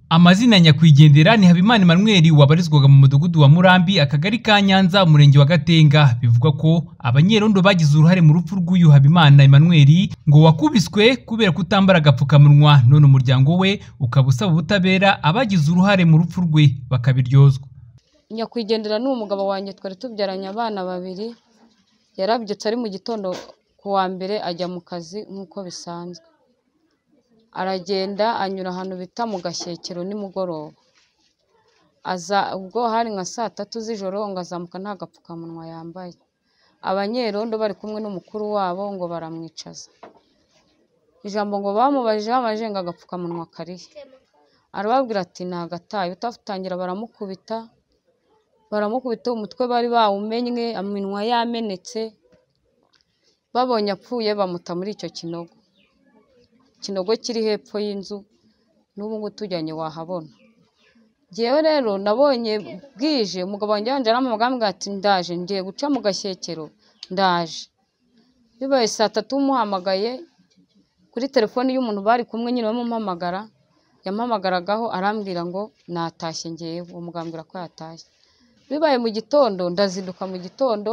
Amazina nyakwigendera ni Habimana Emmanuel wabarizwaga mu mudugudu wa Murambi akagari ka Nyanza umurenge wa Gatenga bivugwa ko abanyerondo bagize uruhare mu rupfu rw'uyu Habimana Emmanuel ngo wakubiswe kubera kutambara agapfukamunwa none umuryango we ukaba usaba ubutabera abagize uruhare mu rupfu rwe bakabiryozwa nyakwigendera ni umugabo wanjye twari tubyaranye abana babiri yarabyutse ari mu gitondo ku wa mbere ajya mu kazi nk'uko bisanzwe aragenda anyura ahantu bita mu gashyekero nimugoroba aza ubwo hari nka saa tatu z'ijoro ngo azamuka nta gapfukamunwa yambaye abanyerondo bari kumwe n'umukuru wabo ngo baramwicaza ijambo ngo bamubajijeho amajenga agapfukamunwa karihe arababwira ati ntagataye utatangira baramukubita baramukubita umutwe bari bawumennye iminwa yamenetse babonye apfuye bamuta muri icyo kinogo ikinogo kiri hepfo y'inzu n'ubu ngubu tujyanye wahabona ngewe rero nabonye bwije umugabo wanjye yanje arampamagara ati ndaje ngiye guca mu gashyekero ndaje bibaye saa tatu umuhamagaye kuri telefoni y'umuntu bari kumwe nyine bamumpamagara yampamagaragaho arambwira ngo natashye ngewe uwo mugabo ambwira ko yatashye bibaye mu gitondo ndazinduka mu gitondo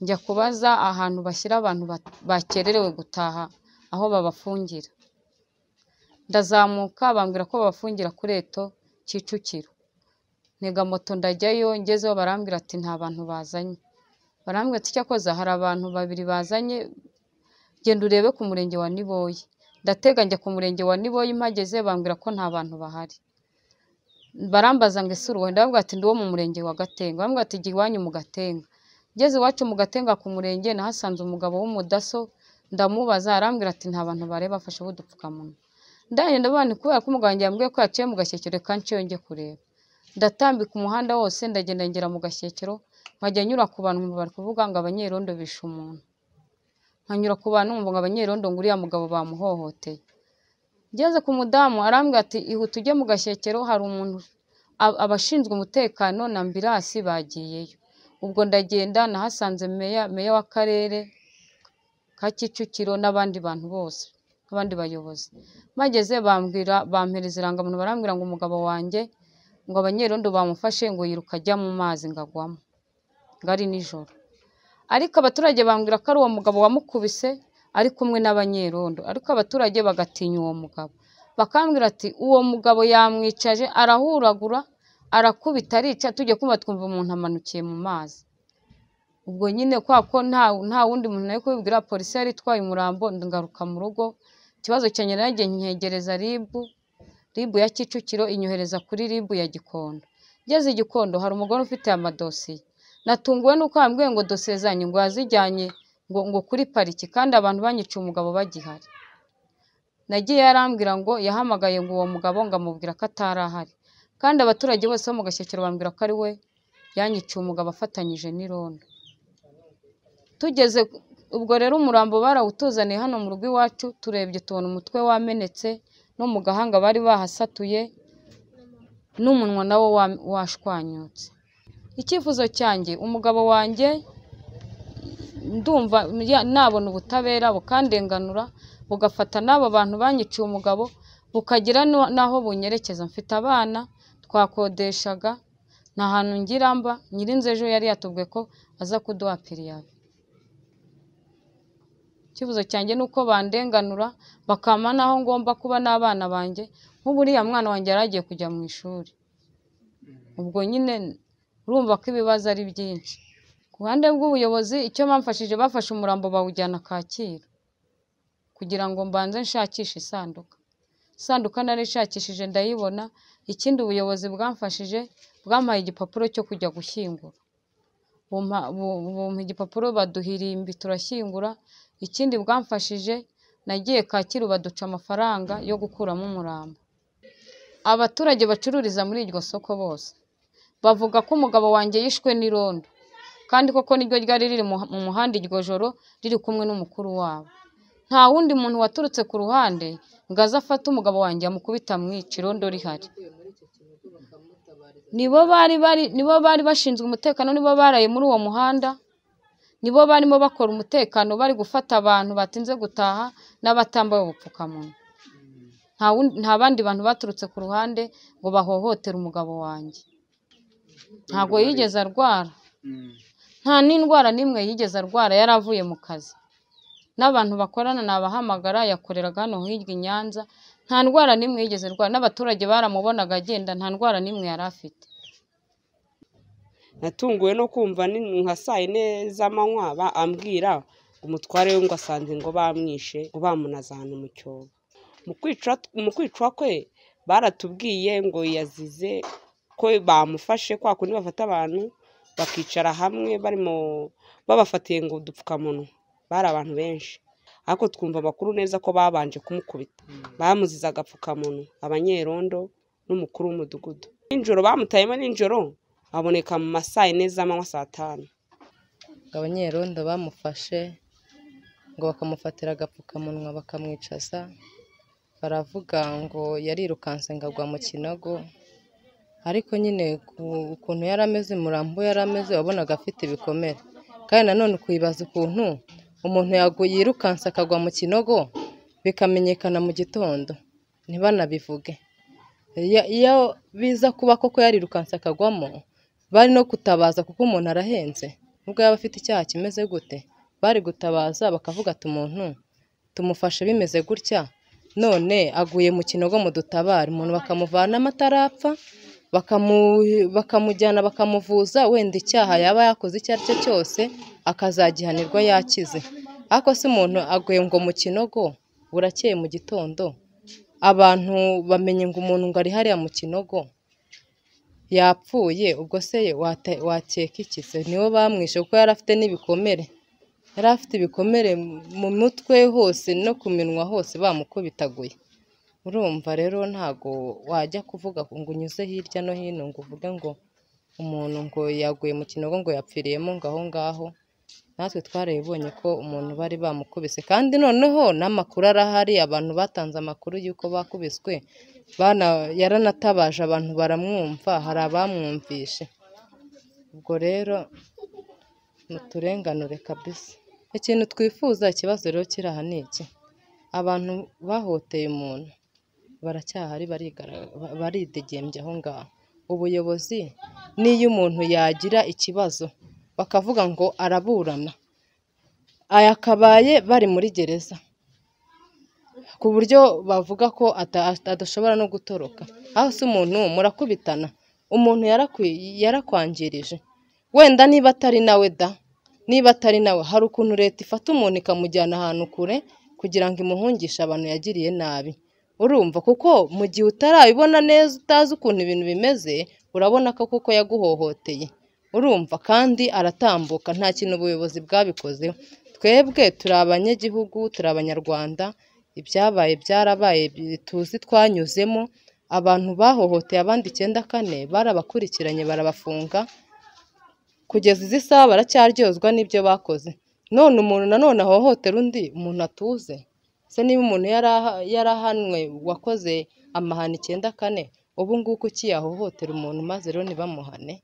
njya kubaza ahantu bashyira abantu ba- bakererewe gutaha aho babafungira ndazamuka bambwira ko babafungira kuri eto Kicukiro ntega moto ndajyayo ngezeho barambwira ati nta bantu bazanye barambwira ati cyakoza hari abantu babiri bazanye genda urebe ku murenge wa Niboye ndatega njya ku murenge wa Niboye mpageze bambwira ko nta bantu bahari barambaza ngo ese uruhe ndababwira ati ndi uwo mu murenge wa Gatenga bambwira ati jya iwanyu mu Gatenga ngeze iwacu mu Gatenga ku murenge nahasanze umugabo w'umudaso ndamubaza arambwira ati nta bantu bareba afashe udupfukamunwa ndagenda abana kubera ko umuganga yambwiye ko yaciye mu gashyekero reka nciyo njye kureba ndatambika umuhanda wose ndagenda ngera mu gashyekero nkajya nyura ku bantu nkumva bari kuvuga ngo abanyerondo bishe umuntu nkanyura ku bantu nkumva ngo abanyerondo ngo uriya mugabo bamuhohoteye ngeze ku mudamu arambwira ati ihute ujye mu gashyekero hari umuntu ab- abashinzwe umutekano na ambirasi bagiyeyo ubwo ndagenda nahasanze meya meya w'akarere ka Kicukiro n'abandi bantu bose abandi bayobozi mageze bambwira bampereza irangamuntu barambwira ngo umugabo wanjye ngo abanyerondo bamufashe ngo yiruka ajya mu mazi ngo agwamo ngo ari nijoro ariko abaturage bambwira ko ari uwo mugabo wamukubise ari kumwe n'abanyerondo ariko abaturage bagatinya uwo mugabo bakambwira ati uwo mugabo yamwicaje arahuragura arakubita arica tujya kumva twumva umuntu amanukiye mu mazi ubwo nyine kwa ko nta nta wundi muntu nari kubibwira polisi yari itwaye umurambo ngaruka mu rugo ikibazo cyanjye nagiye nkegereza ribu ribu ya Kicukiro inyohereza kuri ribu ya Gikondo ngeze i Gikondo hari umugore ufite amadosiye natunguwe nuko yambwiye ngo dosiye zanyu ngo yazijyanye ngo ngo kuri pariki kandi abantu banyiciye umugabo bagihari nagiye arambwira ngo yahamagaye ngo uwo mugabo ngo amubwira ko atari ahari kandi abaturage bose bo mu gashyekero bambwira ko ari we yanyiciye umugabo afatanyije n'irondo tugeze ubwo rero umurambo barawutuzaniye hano mu rugo iwacu turebye tubona umutwe wamenetse no mu gahanga bari bahasatuye n'umunwa nawo wa- washwanyutse icyifuzo cyanjye umugabo wanjye ndumva ya- nabona ubutabera bukandenganura bugafata n'abo bantu banyiciye umugabo bukagira nu- n'aho bunyerekeza mfite abana twakodeshaga nta hantu ngira mba nyirinzu ejo yari yatubwiye ko aza kuduha piriyabe icyifuzo cyanjye ni uko bandenganura bakampa n'aho ngomba kuba n'abana banjye nk'ubu uriya mwana wanjye yari agiye kujya mu ishuri ubwo nyine urumva ko ibibazo ari byinshi ku ruhande rw'ubuyobozi icyo bamfashije bafashe umurambo bawujyana Kacyiru kugira ngo mbanze nshakishe isanduka isanduka nari nshakishije ndayibona ikindi ubuyobozi bwamfashije bwampaye igipapuro cyo kujya gushyingura bumpa bu- bumpa igipapuro baduhirimbi turashyingura ikindi bwamfashije nagiye Kacyiru baduca amafaranga yo gukuramo umurambo abaturage bacururiza muri iryo soko bose bavuga ko umugabo wanjye yishwe n'irondo kandi koko niryo ryari riri mu mu muhanda iryo joro riri kumwe n'umukuru wabo nta wundi muntu waturutse ku ruhande ngo aze afate umugabo wanjye amukubita amwica irondo rihari nibo bari bari nibo bari bashinzwe umutekano nibo baraye muri uwo muhanda nibo barimo bakora umutekano bari gufata abantu batinze gutaha n'abatambaye ubupfukamunwa nta wundi- nta bandi bantu baturutse ku ruhande ngo bahohotere umugabo wanjye ntabwo yigeze arwara Mm. nta n'indwara n'imwe yigeze arwara yari avuye mu kazi n'abantu bakorana nabahamagara yakoreraga hano hirya i Nyanza nta ndwara n'imwe yigeze arwara n'abaturage baramubonaga agenda nta ndwara n'imwe yari afite natunguwe no kumva ni- nka saa yine z'amanywa ba- ambwira ngo umutware we ngo asanze ngo bamwishe ngo bamunaze ahantu mu cyobo mu kwicwa mu kwicwa kwe baratubwiye ngo yazize ko bamufashe kwa kundi bafata abantu bakicara hamwe barimo babafatiye ngo udupfukamunwa bari abantu benshi ariko twumva amakuru neza ko babanje kumukubita bamuzize agapfukamunwa abanyerondo n'umukuru w'umudugudu nijoro bamutayemo nijoro aboneka mu masaa yine z'amanywa saa tanu ngo abanyerondo bamufashe ngo bakamufatira agapfukamunwa bakamwicaza baravuga ngo yarirukanse ngo agwa mu kinogo ariko nyine ku- ukuntu yari ameze umurambo we yari ameze wabonaga afite ibikomere kandi nanone ukibaza ukuntu umuntu yagu- yirukanse akagwa mu kinogo bikamenyekana mu gitondo ntibanabivuge Iyo- iyo biza kuba koko yarirukanse akagwamo bari no gutabaza kuko umuntu arahenze nubwo yaba afite icyaha kimeze gute bari gutabaza bakavuga ati umuntu tumufashe bimeze gutya none aguye mu kinogo mu dutabare umuntu bakamuvanamo atarapfa bakamu- bakamujyana bakamuvuza wenda icyaha yaba yakoze icyo ari cyo cyose akazagihanirwa yakize ariko se umuntu aguye ngo mu kinogo burakeye mu gitondo abantu bamenye ngo umuntu ngo ari hariya mu kinogo yapfuye ubwo se wate- wakeka iki se niwe bamwishe kuko yari afite n'ibikomere yari afite ibikomere mu- mu mutwe hose no ku minwa hose bamukubitaguye urumva rero ntago wajya kuvuga ngo unyuze hirya no hino ngo uvuge ngo umuntu ngo yaguye mu kinogo ngo yapfiriyemo ngo aho ngaho natwe twarabibonye ko umuntu bari bamukubise kandi noneho n'amakuru arahari abantu batanze amakuru y'uko bakubiswe bana- yaranatabaje abantu baramwumva hari abamwumvishe ubwo rero muturenganure kabisa ikintu twifuza ikibazo rero kiri aha ni iki abantu bahoteye umuntu baracyahari barigara- ba- baridegembya aho ngaho ubuyobozi n'iyo umuntu yagira ikibazo bakavuga ngo araburana aya akabaye bari muri gereza ku buryo bavuga ko ata- adashobora no gutoroka aho se umuntu murakubitana umuntu yarakwi- yarakwangirije wenda niba atari nawe da niba atari nawe hari ukuntu leta ifata umuntu ikamujyana ahantu kure kugira ngo imuhungishe abantu yagiriye nabi urumva kuko mu gihe utarabibona neza utazi ukuntu ibintu bimeze urabona ko kuko yaguhohoteye urumva kandi aratambuka nta kintu ubuyobozi bwabikozeho twebwe turi abanyagihugu turi abanyarwanda ibyabaye byarabaye bi- tuzi twanyuzemo abantu bahohoteye abandi icyenda kane barabakurikiranye barabafunga kugeza izi saha baracyaryozwa n'ibyo bakoze none umuntu nanone ahohotera undi umuntu atuze se niba umuntu yari aha- yari ahanwe wakoze amahano icyenda kane ubu ngubu kuki yahohotera umuntu maze rero ntibamuhane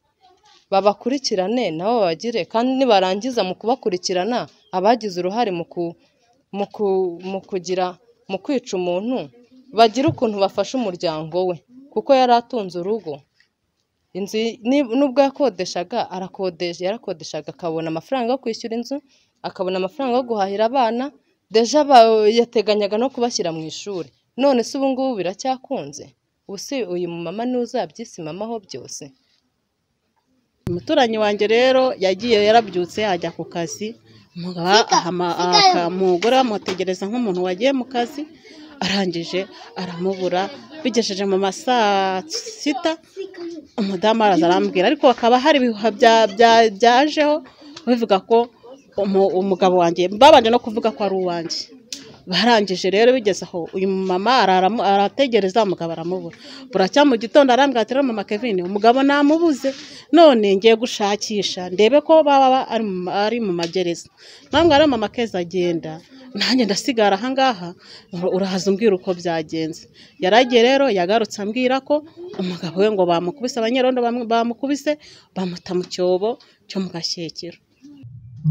babakurikirane nabo babagire kandi nibarangiza mu kubakurikirana abagize uruhare mu ku mu ku- mu kugira mu kwica umuntu bagira ukuntu bafasha umuryango we kuko yari atunze urugo inzu y- ni- nubwo yakodeshaga arakodesha yarakodeshaga akabona amafaranga yo kwishyura inzu akabona amafaranga yo guhahira abana deja aba- yateganyaga no kubashyira mu ishuri none se ubu ngubu biracyakunze ubu se uyu mumama ntuzabyisimaho byose umuturanyi wanjye rero yagiye yarabyutse ajya ku kazi umugabo ahama- aka- umugore bamutegereza nk'umuntu wagiye mu kazi arangije aramubura bigejeje mu masaa sita umudamu araza arambwira ariko hakaba hari ibihuha bya- bya- byajeho bivuga ko umu- umugabo wanjye babanje no kuvuga ko ari uwanjye barangije rero bigeze aho uyu mama araramu- arategereza umugabo aramubura buracya mu gitondo arambwira ati "Rero mama kevin umugabo namubuze none ngiye gushakisha ndebe ko baba ari mu- ari mu magereza namwe rero mama keza agenda nanjye ndasigara ahangaha urahaza umbwira uko byagenze yaragiye rero yagarutse ambwira ko umugabo we ngo bamukubise abanyerondo bamu- bamukubise bamuta mu cyobo cyo mu gashyekero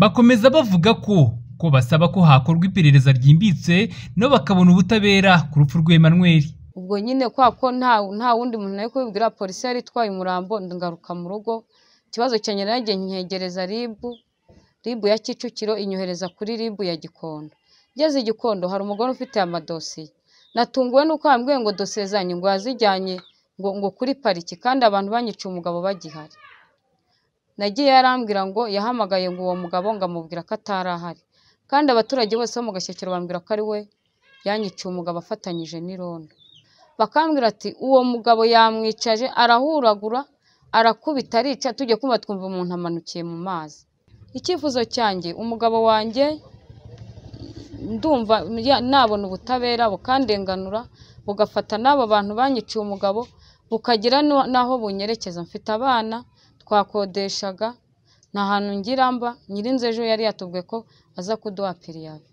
Bakomeza bavuga ko ko basaba ko hakorwa iperereza ryimbitse nabo bakabona ubutabera ku rupfu rwa Emmanuel ubwo nyine kwa ko nta nta wundi muntu nari kubibwira polisi yari itwaye umurambo ngaruka mu rugo ikibazo cyanjye nagiye nkegereza ribu ribu ya kicukiro inyohereza kuri ribu ya gikondo ngeze i gikondo hari umugore ufite amadosiye natunguwe nuko bambwiye ngo dosiye zanjye ngo yazijyanye ngo ngo kuri pariki kandi abantu banyica umugabo bagihari nagiye yarambwira ngo yahamagaye ngo uwo mugabo ngo amubwira ko atari ahari kandi abaturage bose bo mu gashyikiro bambwira ko ari we yanyiciye umugabo afatanyije n'irondo bakambwira ati uwo mugabo yamwicaje arahuragura arakubita arica tujya kumva twumva umuntu amanukiye mu mazi icyifuzo cyanjye umugabo wanjye ndumva ya- nabona ubutabera bukandenganura bugafata n'abo bantu banyiciye umugabo bukagira nu- n'aho bunyerekeza mfite abana twakodeshaga nta hantu ngira mba nyirinzu ejo yari yatubwiye ko aza kuduha piriyabe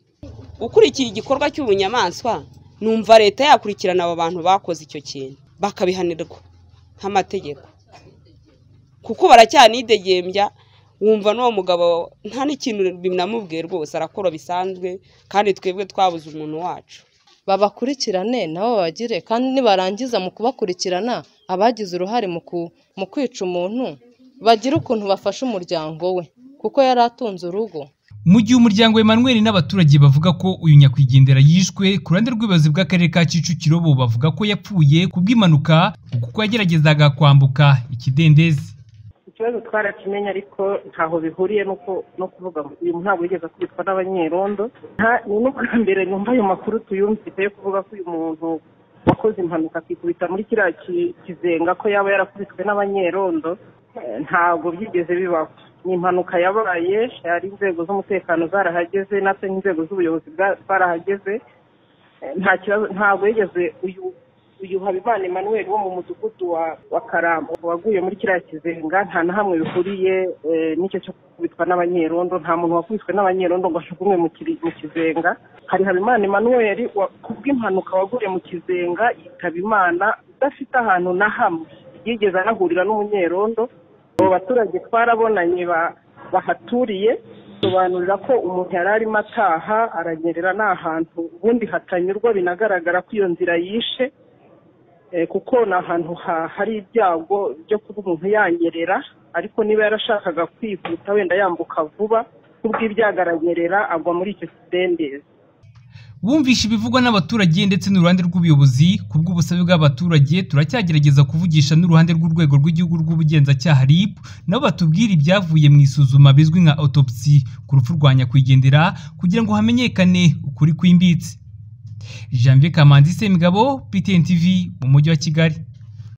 ukurikiye igikorwa cy'ubunyamaswa numva leta yakurikirana abo bantu bakoze icyo kintu bakabihanirwa nk'amategeko kuko baracyanidegembya wumva n'uwo mugabo nta n'ikintu binamubwiye rwose arakora bisanzwe kandi twebwe twabuze umuntu wacu babakurikirane nabo babagire kandi nibarangiza mu kubakurikirana abagize uruhare mu ku- mu kwica umuntu bagire ukuntu bafasha umuryango we kuko yari atunze urugo mu gihe umuryango wa Emmanuel n'abaturage bavuga ko uyu nyakwigendera yishwe ku ruhande rw'ubuyobozi bw'akarere ka Kicukiro bo bavuga ko yapfuye kubw'impanuka kuko yageragezaga kwambuka ikidendezi ikibazo twarakimenye ariko ntaho bihuriye nuko- no kuvuga ngo uyu muntu ntabwo yigeze akubitwa n'abanyerondo nta- ni n'ubwa mbere numva ayo makuru tuyumvise yo kuvuga ko uyu muntu wakoze impanuka akikubita muri kiriya ki- kizenga ko yaba yarakubitwe n'abanyerondo Eh, ntabwo byigeze bibaho ni impanuka yabaye hari inzego z'umutekano zarahageze natwe n'inzego z'ubuyobozi bwa- zarahageze Eh, nta kibazo ntabwo yigeze uyu uyu habimana emmanuel wo mu mudugudu wa wa karambo waguye muri kiriya kizenga nta na hamwe bihuriye eh, n'icyo cyo gukubitwa n'abanyerondo nta muntu wakubiswe n'abanyerondo ngo ajugunywe mu kiri- mu kizenga hari habimana emmanuel wa- kubw'impanuka waguye mu kizenga yitaba imana udafite ahantu na hamwe yigeze anahurira n'umunyerondo abo baturage twarabonanye ba- bahaturiye sobanurira ko umuntu yari arimo ataha aranyerera ni ahantu ubundi hatanyurwa binagaragara ko iyo nzira yishe Eh, kuko ni ahantu ha- hari ibyago byo kuba umuntu yanyerera ariko niba yarashakaga kwihuta wenda yambuka vuba kubw'ibyago aranyerera agwa muri icyo kidendezi bumvisha ibivugwa n'abaturage ndetse n'uruhande rw'ubuyobozi ku bw'ubusabe bw'abaturage turacyagerageza kuvugisha n'uruhande rw'urwego rw'igihugu rw'ubugenzacyaha RIB nabo batubwire ibyavuye mu isuzuma bizwi nka autopsy ku rupfu rwa nyakwigendera kugira ngo hamenyekane ukuri kwimbitse Jean Pierre Kamanzi Semigabo PTN TV mu mujyi wa Kigali